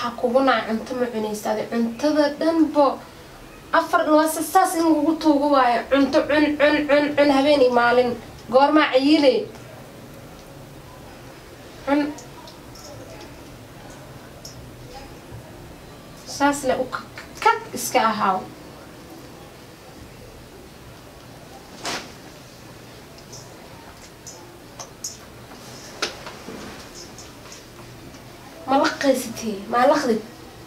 waxaa kugu naca cunto ma cunaysa adi cuntada dhanbo afar waase saas in lagu tuugo waayo cunto cun cun cun cun habeenii maalin goormaa cayile cun saas le u kag iska ahaaw ma laqaysitee maa laqdid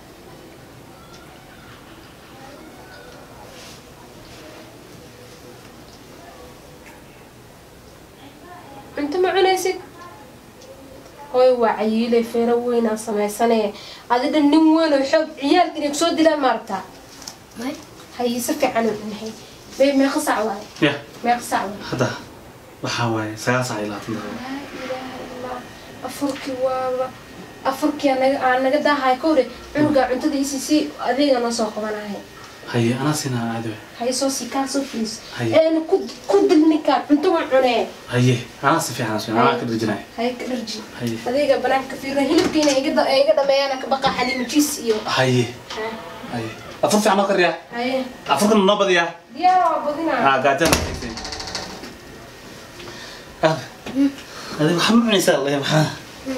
cunto ma cunaysid hooy waa cayiilay feero weynaa samaysanee adidha nin weyn oo xoog ciyaalka inay kusoo dilaan maaragtaa may hayi si fiican u cunhay bay meeqa sac waaye ya meeqa sac waaye hadda waxaa waaye sagaal sac iyo labaatan daqiiqo laa ilaaha illallah afurkii waaba afurkii aa naga- aa naga daahay kowre cunugaa cuntada isii si adeega noo soo qabanahay haye anaa siinaa caadi waay haye soo sii kaa soo fiis Haye. een ku ku dil ninkaan cunto ma cunee haye anaa si fiican siin anaa ka dharjinaya haye ka dharji haye adeega banaanka fiirna hilibkiina iga da- iga dhameeyaan ka baqa xaliimajiis iyo haye Ha, haye afur fiican noo kariyaa haye afurkana noo badiyaa diyaar waa badinaa aa gaajana haysin ah adi waxaa ma cunaysaa le maxaa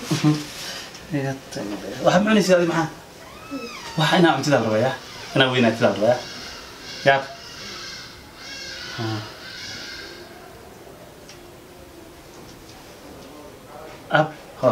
waxaa ma cunaysaa adi maxaa waxa inaa cuntidaa la rabayaa inaa weynaatidaa la rabayaa yaab ab ho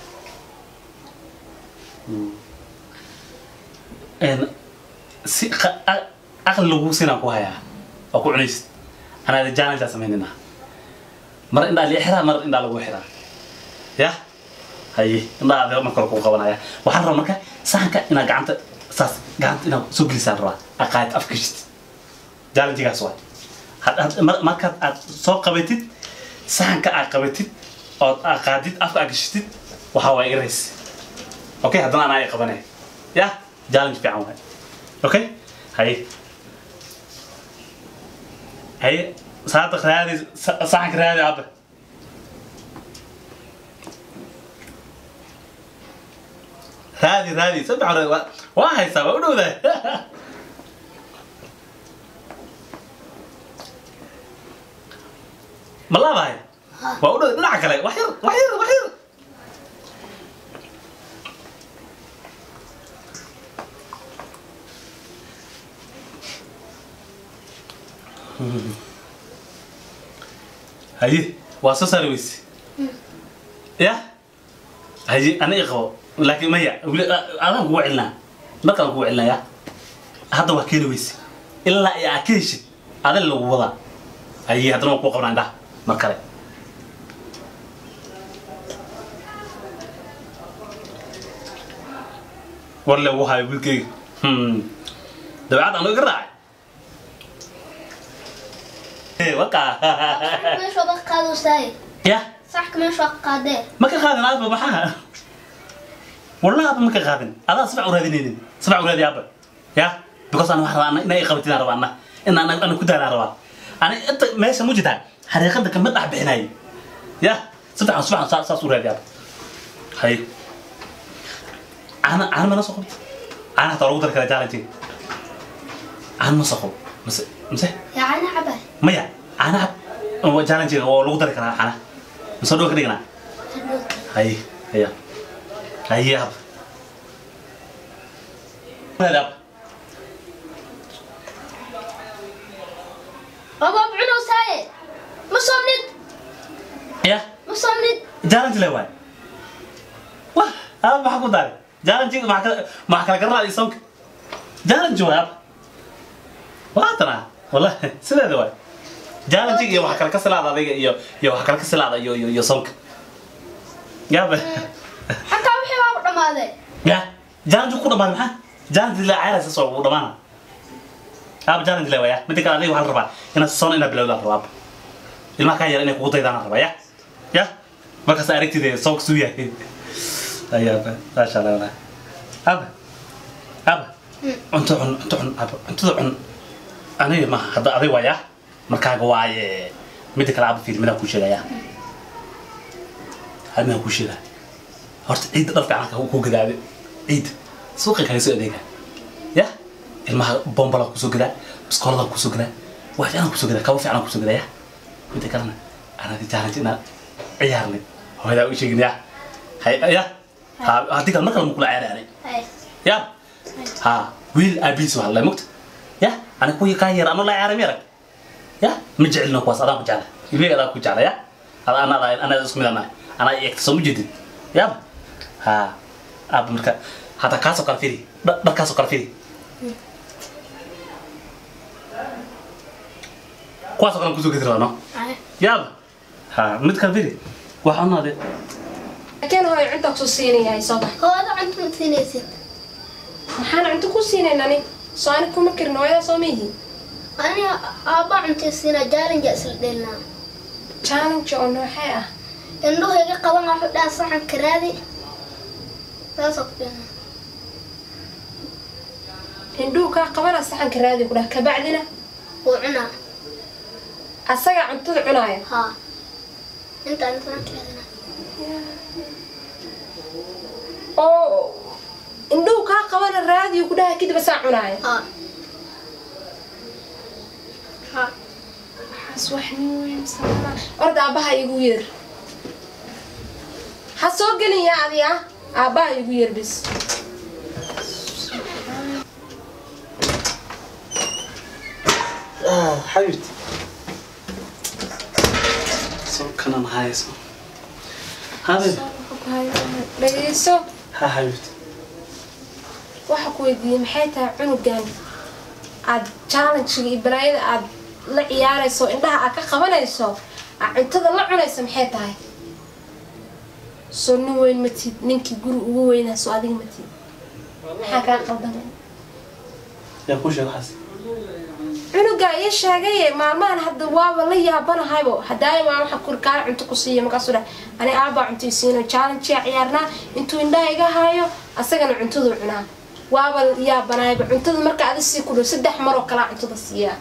n si qa- a- aqli lagu sinaan ku hayaa oo ku cunaysid anaa jaanajaa samaynina mar indhaa lii xiraa mar indhaa lagu xiraa ya haye indhaa adee marka hore kuu qabanaya waxaan rabaa marka sahanka inaa gacanta saas gacanta inaa soo gelisaan rabaa aqaayad afka gashid jaalanjigaas waay had- had- mar- markaad aad soo qabatid sahanka aad qabatid ood aad qaadid afka aad gashitid waxaa waay irays okay haddana anaa ay qabanaya ya challenge fiican waay okay haye haye saadaq raadi sa- saxanka raadi abba raadi raadi saddex hore waa waa haysaa waa u dhowdahay ma laabahay waa u dhow dhinaca kale wax yar wax yar wax yar haye waa soo saari weyse ya haye aniga qabo laakiin maya weli adaan kugu celinaa markaan kugu celinaa ya hadda waa keeni weyse ilaa iyo aa ka heshid adin lagu wadaa haye haddana waan kuu qabnaa indhaha mar kale war le wuu hayo wiilkeyga dabeecad aan iga raacay Eh, wakaa meesha waa qaado saay ya saxka meesha waa qaadee ma ka qaadin aaba maxaa wallahi aaba ma ka qaadin adaa sabac u raadinaynin sabac u raadi aaba ya because ana waxaa rabaa inay qabatidaan rabaa ana in ana ana ku daanaa rabaa ani inta meesha mu jirtaa xariiqada kama dhex bixinay ya sabacan sabacan saas saas u raadi aaba hay caana caana mana soo qabta caana hataa lagu dari karaa jaalantiga caana ma soo qabo mise mise yacni cabay maya caanaha jaalantiga oo lagu dari karaa caana mise dhow ka dhiganaa Hay, iya. Hay ab. Ada ab. abaab cunow saaye ma soomnid Ya, ma soomnid jalan jile waay. Wah, ab maxaa ku daray? Jalan jile maxaa kala maxaa kala garaa isonk. Jalan jile ab. Waa tana. Wallahi, sideeda waay. Jalan jile iyo waxa kala ka salaada adiga iyo iyo waxa kala ka salaada iyo iyo iyo sonk. Ya ba. xataa wixii waa u dhammaaday Ya, jalan jile ku dhamaan maxaa? Jalan jile cayraysa soo u dhamaana. Ab jalan jile waay. Mid kale adiga waxaan rabaa inaad soon inaad bilowdaa rabaa. ilmaha kaa yar inay kugu daydaan rabaa ya ya markaas aragtida soo kasuu yahay ayaaba maasha allah walahi aba aba cunto cun cunto cun aba cuntada cun aniga ma hadda adig waaya markaaga waaye midda kale aba fiir midaan kuu sheegaya hal midaan kuu sheegaya horta ciidda dhar fiican ku gadaabe ciidda suuqa kaga soo adeega ya ilmaha bombala kusoo gadaa biskoolada kusoo gadaa wax fiican kusoo gadaa kabo fiican kusoo gadaa ya midda kalena anaadi challenge inaad ciyaarnay hooyadaa u sheegin ya hay ya ha haddii kale mar kale makula ciyaaraanay Hay. ya ha wiil aabihiis waa hadlay mugta ya ana kuwii kaa yar ama la ciyaaray miyarag ya ma jecelina kuwaas adaan ku jecla ilmeyga adaan ku jecla ya ada ana ana isku mid anahay anaa i egta soo ma jeedin ya ha aaba marka hadda kaasoo kale firi dha- dharkaasoo kale firi kuwaasoo kale kusoo gedi rabaa no Hay. yaaba ha mid kale firi waxa unaade laakiin hooyo cunta kusoo siinayahay soo bax Hooyada cunto ma siinaysid. maxaan cunto ku siinaynani soo ani kuma karin hooyada soo mihi Aniga aabba cunto siinaa challenge isla dheelnaa. challenge oo noocee ah Indhuhu iga qaban wuxuu dhaha saxanka raadi. Saasoo ku dheelnaa. indhuhu kaa qabana saxanka raadi ku dhah kabacdina Wuu cunaa. asaga cuntada cunaaya Haa. Intaan saxanka raadinaa. oo indhuhu kaa qabana raadiyo ku dhaha kadib asaa cunaaya Haa. Haa. waxaas wax nin weyn sama orda aabbaha igu yeer ha soo gelin yaa adi ah aabbaha igu yeer bis xabibti soo kanan hayso habib dhageyso ha xabibti waxa ku weydiiyey maxay tahay cunugan aad challengega iyo balaayada aad la ciyaarayso indhaha aad ka qabanayso aad cuntada la cunayso maxay tahay soo nin weyn matid ninkii guri ugu weynaa soo adiga matid maxaa kaa qaldamay yaa kuu sheeg waxaas cunugaa ii sheegaye maalmahan hadda waaba la yaabanahaybo hadaayo waa waxa kurkaa cunto ku siiya markaasuu dhahay ani aabbaa cunto siino challengea ciyaarnaa intuu indhaha iga haayo asagana cuntaduu cunaa waaba la yaabanahayba cuntada marka adi sii ku dhow saddex maroo kalaa cuntada siiyaa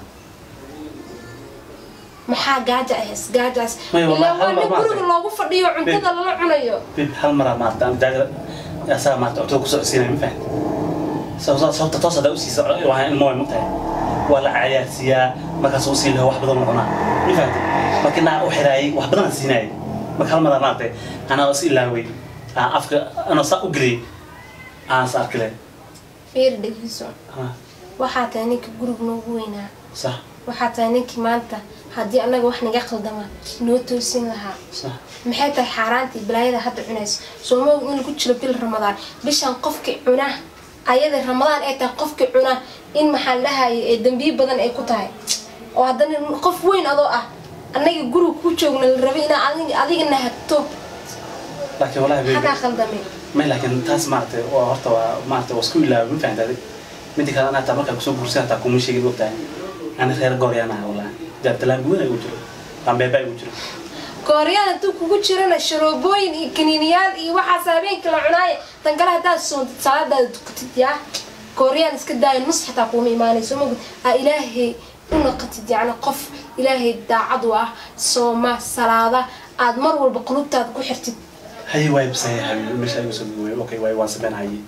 maxaa gaaja ahays gaajaas Maya, ilaa wallahi, waa hal nin mar guriga maartay. loogu fadhiyo cuntada lala cunayo bib hal maraa maarta aan jaaga asaga maarta cuntada kusoo siinaya ma fahamti sababta sababta toos haddaa usiisa waa ilmo way mogtahay waa la cayaarsiiyaa markaas usii laho wax badan la cunaa ma fahamti markii naa u xiraayay wax badan aan siinaayay marka hal maraa maartay anaa is ilaaway aan afka anoo saa u geliyay aan is arkile fiiri dhegeyso waxaa tahay ninka guriga noogu weynaa sax waxaa tahay ninkii maanta haddii annaga wax naga qaldama noo toosin lahaa sax maxay tahay xaaraantii balaayada hadda cunayso soomaog in lagu jiro bil ramadaan bishan qofkii cuna ayada ramadaan ay tahay qofkii cuna in maxaa lahaaye ee dambiyo badan ay ku tahay oo haddana qof weyn adoo ah annaga guriga ku joogna la rabay inaa adig- adigana hagto laakiin wallahi baby xagaa qaldamay may laakiin taas maaragtay waa horta waa maaragtay waa isku ilaaway ma fahamta adig midda kale anaa taa markaa kusoo guursan hataa kuma sheegin ogtahay ani reer gooryaanaha wallahi jaabtalaan weyn ay u jiro rambeeba ay u jiro gooryaan hadduu kugu jirana sharoobooyin iyo kaniiniyaal iyo waxaas habeenkii la cunaaye tan kale haddaad soontid salaadaada tukatid yaa gooryaan iska daayo nus xataa kuuma imaanayso mogud aa ilaahay u noqotid yacni qof ilaahay daacad u ah sooma salaada aad mar walba qulubtaada ku xirtid haye waay bisaya habibi meesha igu soo goway okay waay waan sameyn haye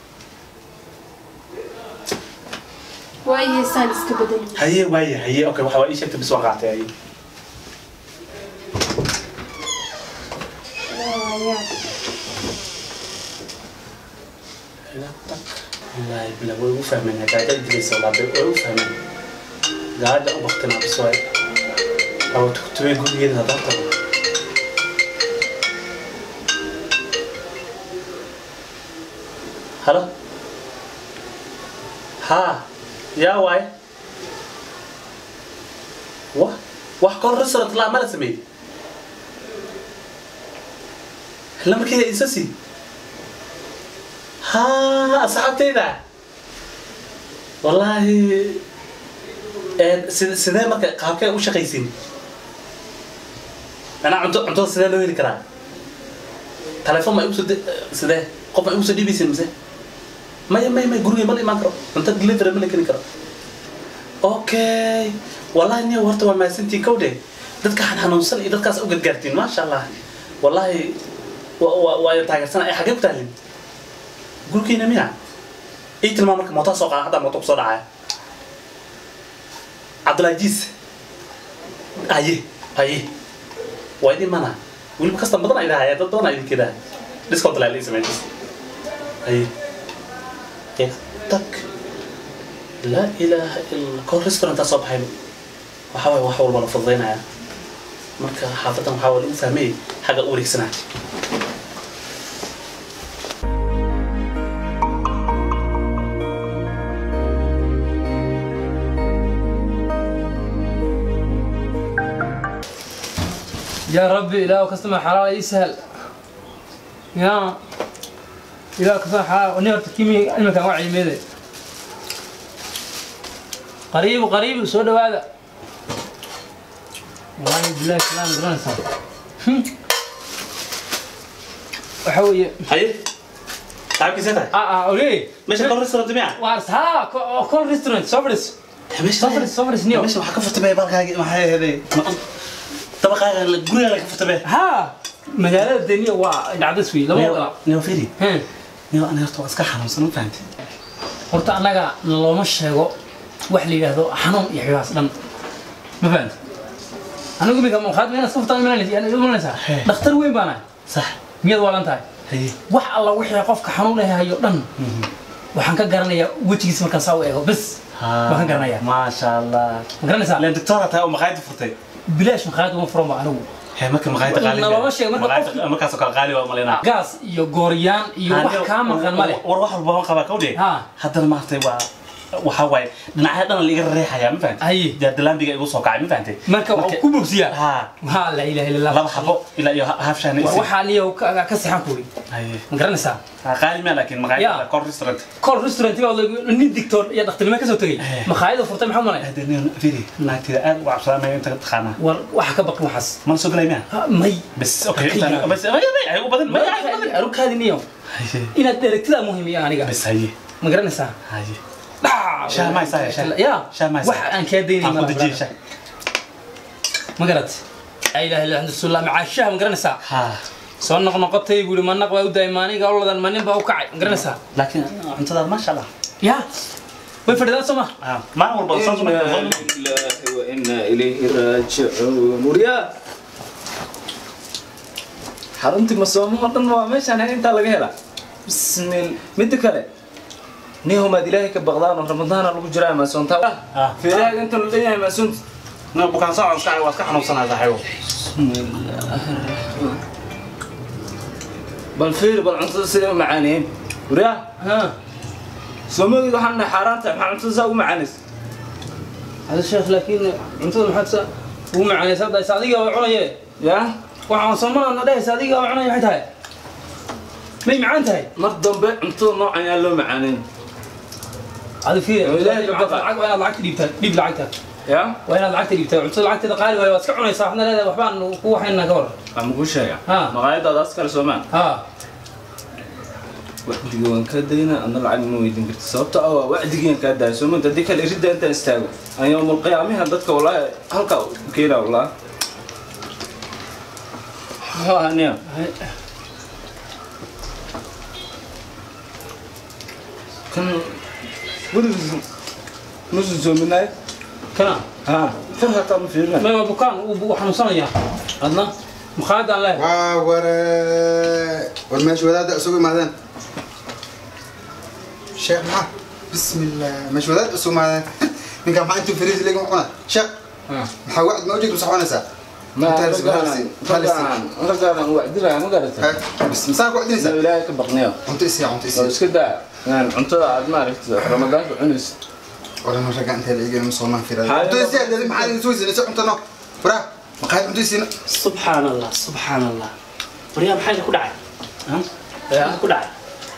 waayo heesaan iska bedeli haye waaye haye okay waxa waa ii sheegtay bis waan qaatay haye wallahi bila way u fahmeen gaaja idileysa wallahi way u fahmeen gaaja u waqtina bis waay awo tuktuwe gurigeeda hadaa tago halo ها يا واي واه wax kol restaurant la mala sameey lama kida isasi ha asxaabteyda wallahi een sidee marka qaabkee u shaqaysiin ana cunto cunto sidee loo heli karaa telefoon ma igu soo sidee qof ma igu soo dhiibaysin mise maya maya maya guriga ma la imaan karo cunto delivery ma la keni karo okay wallahi niyo horta waa mahadsantiin kowdhe dadka xanuunsan iyo dadkaas u gargaartiin maasha allah wallahi waa taageersan ay xaggee ku tahlin gurkiina miya ii tilmaam marka mootaa soo qaada hadda mooto kusoo dhacaya cabdulaajiis haye haye waa idin mana weliba kasta badan ay dhahaya dad badan ay idinka dhahay discount laa lii sameyntis haye ee tag laa ilaaha illa kor restaurantaa soo baxay waxaa waaye wax walba la fududaynaya marka xaafadan waxaa waa lagu fahmay xagga u wareegsanaa يا ربي إله كستمع حلال يسهل يا إله كستمع حلال ونير تكيمي علمك وعي ميدي قريب قريب سود هذا والله بالله كلام غرنسا وحوي haye saxibkiisa tahay اه اه اولي meesha kor restaurant miya وارس ها كل ريستورانت صبرس meesha صبرس صبرس نيو meesha waxaa ka furtabay balkaagi maxay ahaday dabaqaaga guriga laga furtabay ها مجالات الدنيا ودعدس فيه لما وقع neo firi ها neo ana horta waa iska xanuunsan ma fahamtay horta annaga looma sheego wax la yidhaahdo xanuun iyo xigaas dhan ma fahamti anigu imika maqaad meena iska furtaan imanaysaa Hee. dhakhtar weyn baan ahay sax miyaad waalan tahay haye wax alla wixii qofka xanuun lahay hayo dhan waxaan ka garanayaa wejigiisa markaan saa u eego bes baan ka garanayaa maasha allah ma garanaysaa leen doctora tahay oo maqaayada furtay bilaash maqaayad uma furan ba anigu hee marka maqaayada qaali Nalama sheego, marka Maqaayada- qofki- markaasoo kale qaali waa malaynaa gaas iyo gooryaan iyo wax kaa maqan ma leh war wax walba waan qabaa kawdhe Ha. haddana maaragtay waa waxaa waaye dhinacya dhan la iga reexayaa ma fahamtay Haye. jaadalaambiga igu soo kacay ma fahamtay marka waa ku bogsiyaa ha ha la ilaha illa laba allah xabo ilaa iyo haaf shaana war isi waxaa niyo ka ka sixan kuuri haye ma garanaysaa Ha, qaali ma laakiin Ya. maqaayada kor restaurant kol restaurant baa nin digtoor iyo dhakhtarnimo ka soo tegay Eh. makhaayada furtay maxaa malay hade nin firi naagtida aad uga cabsadamaya inta taqaanaa war waxa ka baqin waxaas mana soo galay miya Ha, may bas okay Ka intaan yaab. bas ay ay ugu badan may ay ugu badan arukaadi niyo haye inaad dheregtidaa muhiim iyo aniga bas haye ma garanaysaa haye Dhac! Shaah ma haysaa, shaah? ya Shaah ma haysaa? wax aan kaa daynay aan ku malaha, dejiyey brother. shaah ma garat la ilaha illa anta rasuulillah macaashaha ma garanaysaa ha soo noqnoqotay buu yidhi manaq baa u daayay maaniga oladan manin baa u kacay ma garanaysaa laakiin cuntadaada maasha allah ya way fadhidaan soo ma Ah, maalin walba soo soo إنا لله وإنا إليه راجعون وريا xaruntii masoomo oo dhan waa meeshaan hayn intaa laga helaa bismil midda kale nihumaad ilaahay ka baqdaan oo ramadaana lagu jiraa maasoontaa Ah. feerahaaga inta la leeyahay maasoonta na bukaan soo iska waa iska xanuunsanaa saaxiibo bal fiir bal cuntada siday u macaaneen wariya ha soomageed waxaan nahay xaaraan tahay maxaa cuntada saa ugu macaanaysa hada sheekh laakiin cuntada maxaad sa ugu macaanaysa hadda is adiga waa cunaye yaa waxaan soomana na dhehaysa adiga waa cunaya maxay tahay may macaan tahay mar dambe cuntada noocan yaa loo macaaneyn adi fiir Oo ilaahay ka baqa. lacag waa inaad lacagta dhiibtaa dhiib lacagta yaa waa inaad lacagta dhiibtaa cuntada lacagteeda qaali waayo waad iska cunaysaa waxna leedahay waxbaan ku waxaynaa ka war waa maku sheega Ha. maqaayadaadaas kale soomaa ha wacdiga waan kaa daynaa adna lacag ma weydiin karti sababta ah waa wacdigiian kaa daaya soo manta haddii kale iridda intaan istaago aan yowmal qiyaamiha dadka wallaahi halkaa u keenaa wallaahi muxuu ahaa niya kan weligiis musun soominaay kana ha kan hataa ma fiirina may waa bukaan uu uu xanuunsanayaa adna makhaayadaan leh waa ware war meesha wadaadda isugu imaadeen sheekh maxaa bismillah meesha wadaadda isugu imaadeen ninka maxaa intuu fariis leegin cuna sheekh maxaa wacd ma ujeed masaxoonaysaa ma Intaas raggaan halisi. raggaan raggaan wacdinaya ma garata bis masaa ku wacdinaysaa inuu ilaahay ka baqniyo cunto isiya cunto oo isiya iska daa yani cuntada aad maaragtay ramadaanka cunaysa waran ragga intee la eegeen masoomaan Xaaladda- firaa cunto isiya dadi maxaa idin soo isinaysa cuntano waraa maqaayad cunto isiina subxaan allah subxaan allah waryaa maxaa ku dhacay maxaa ku dhacay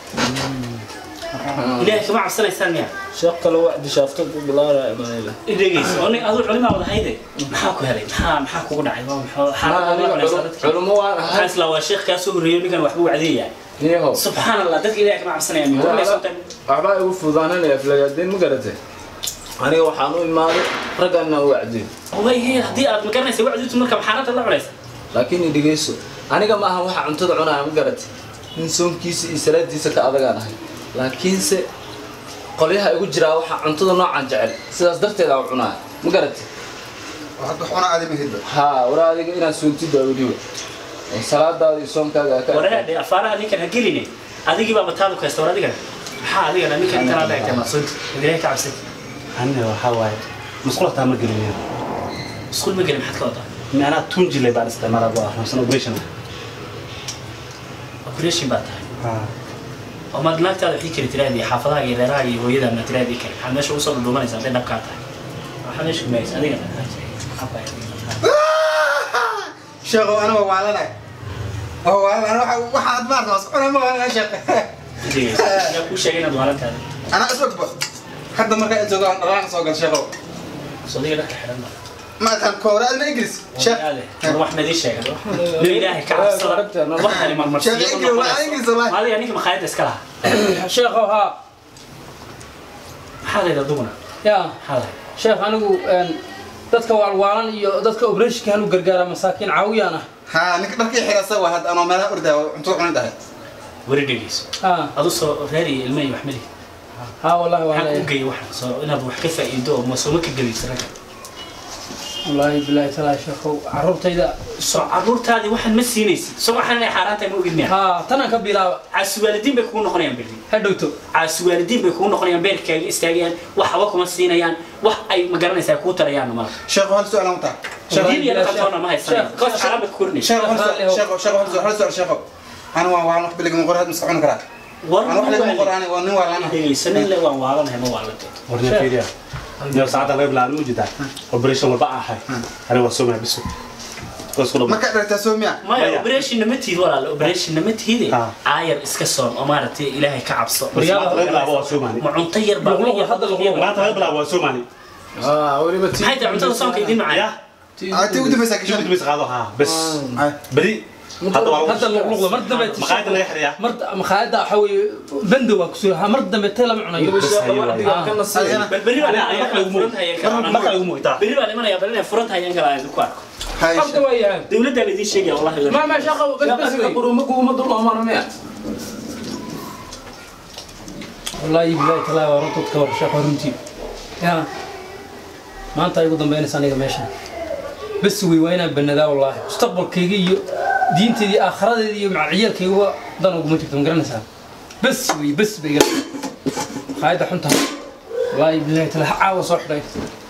ilaahay kama cabsanaysaan miya sheekh kale wacdi shaafto ku bilaaraya maayla dhegeyso oo nin aduu culimaa wada hayde maxaa ku helay maxaa maxaa kugu dhacay waa maxaa xaalad la cunaysaa dadka culummo waan maxaa ahay isla waa sheekh kaa soo horreeyo ninkan waxbuu wacdeeyaa niyahow subxaan allah dadka ilaahay kama cabsanaya miya war maysan tan waxbaa igu fudaananaya aflagaadeen ma garatay aniga waxaan u imaaday ragganna u wacdiyo way hey haddii aad ma garanaysa wacdiitu marka maxaanada la cunaysa laakiin i dhegeyso aniga ma aha waxa cuntada cunaya ma garatay nin soonkiisa iyo salaadiisa ka adagaan ahay laakiinse qolyaha igu jiraa waxaa cuntada noocan jecel sidaas darteed aan cunaa ma garatay hadda waxuna aadi ma hidba haa waraa adiga inaad soontid baa weliba oo salaadaada iyo soonkaaga aa ka wareedhe afaaraha ninkan ha geline adigii baa bataadu kaysta war adigana maxaa adigana ninkan intan aad eegtay maaqsoonti ilahay ka cabsay anna waxaa waaye musqul hataa ma gelin iskuul ma gelin maxaad ka wadaa macnaa tunjile baan isticmaalaa waa xanuunsan operation operation baa tahay oo maad naagtaada wixii kari tiraadii xaafadaha iyo reeraha iyo hooyada ma tiraadii kari maxaad meesha usoo dhudhumanaysaa hadday dhabkaa tahay waxaa meesha kumaysa adigana sheekhow ana waa waalanay waa waalan waxaad maarta was cuna ma waalan sheekh yaa kuu sheegay inaad waalantaada anaa is ogba hadda markaa intooda aan dhalaan soo gal sheekhow sodiga dharka xidhan ma ma atan koora adna ingiriis sheekh war wax nadii sheegay nin ilaahay ka cabsada waxani marmarsiiyo sheekh ingiriis waa ingiriis wallahi maaliga ninka makhaayadda iska lahaa sheekhow haa maxaa layidha duguna yaa maxaa lahay sheekh anigu een, dadka waalwaalan iyo dadka obreshka hanu gargaara masaakiin caawiyaan ah haa ninka dharkii xirasa waa hadda anoo meelaha ordaa cuntada cuni dhahay weri dhegeyso haa adu soo reer iyo ilmo iyo wax mali haa wallahi waa maxaa kuu leeyahay geeyay waxan soo inaad wax ka faa'iido oo sooma ka gelaysa ragga wallaahi bilaahi talaa sheekhow carruurtayda soo caruurtaadii waxaan ma siinaysid soo waxaan inay xaaraan tahay ma ogid miya haa tanaan ka bilaaba caasuwaalidiin bay kugu noqonayaan berri ha dhowto caasuwaalidiin bay kugu noqonayaan beerkaaga istaagayaan wax haba kuma siinayaan wax ay ma garanaysaa kuu tarayaanna mala sheekhow hal su'aal aan wataa diin iyo dhaqantoona ma haysanayaan Sheekh, qof xaaraan bay ku korinaysa sheekhow hal su'aal sheekhow sheekhow hal su'aal hal su'aal sheekhow ana waa waalan wax bilig ma qor had miska cuni karaa war ana wax ligama qor ani waa nin waalan ah dhegeyso nin le waan waalanahay ma waalanteed warna fiiriya iyo saacada laga bilaabo ma jirtaa operation walba aan ahay aniga waa soo mahay biso waa isku dhama markaa dhartaa soo miya maya Maya. operationna ma tihid walaale operationna ma tihide Ah. aayar iska soon oo maaragtay ilaahay ka cabso saacada laga bilaabo waa soo mahay ma cunto yar baa Luqluq, hadda luqluq. maanta laga bilaabo waa soo mahay haa weliba tii maxay tahay cuntada soonka idin macaan ya aa tii ugu dambaysaa jibid gashan bis qaado haa bes Ay. beri hadda waa hadda luqluqda mar dambe maqaayada laga xiriyaa mar makhaayadda waxa weeye bando waa kusoo ha mar dambe tee lama cunayo ka nasiya bal berri baa Ani- limanaya marka lagu furan hayaan kala marka lagu muuqtaa berri baa limanaya bal inay furan hayaan kala aan ku arko hay qabta waa yahay dawladda la idiin sheegaya wallahi ma ma sheekhow bas bas wey qurumagu uma duloomaan miya wallaahi bilaahi talaa waa runtood ka war sheekh waa runtii yaa maanta ay ugu dambaynaysa aniga meeshan bas wey waa inaan banadaa wallaahi mustaqbalkayga iyo diinteedii aakhiradeeda iyo macalciyaalkayga dan uguma jirto ma garanaysaa bas wey bas bay iga qaayadda xunta wallaahi bilaahi talaa ha caawa soo xidhay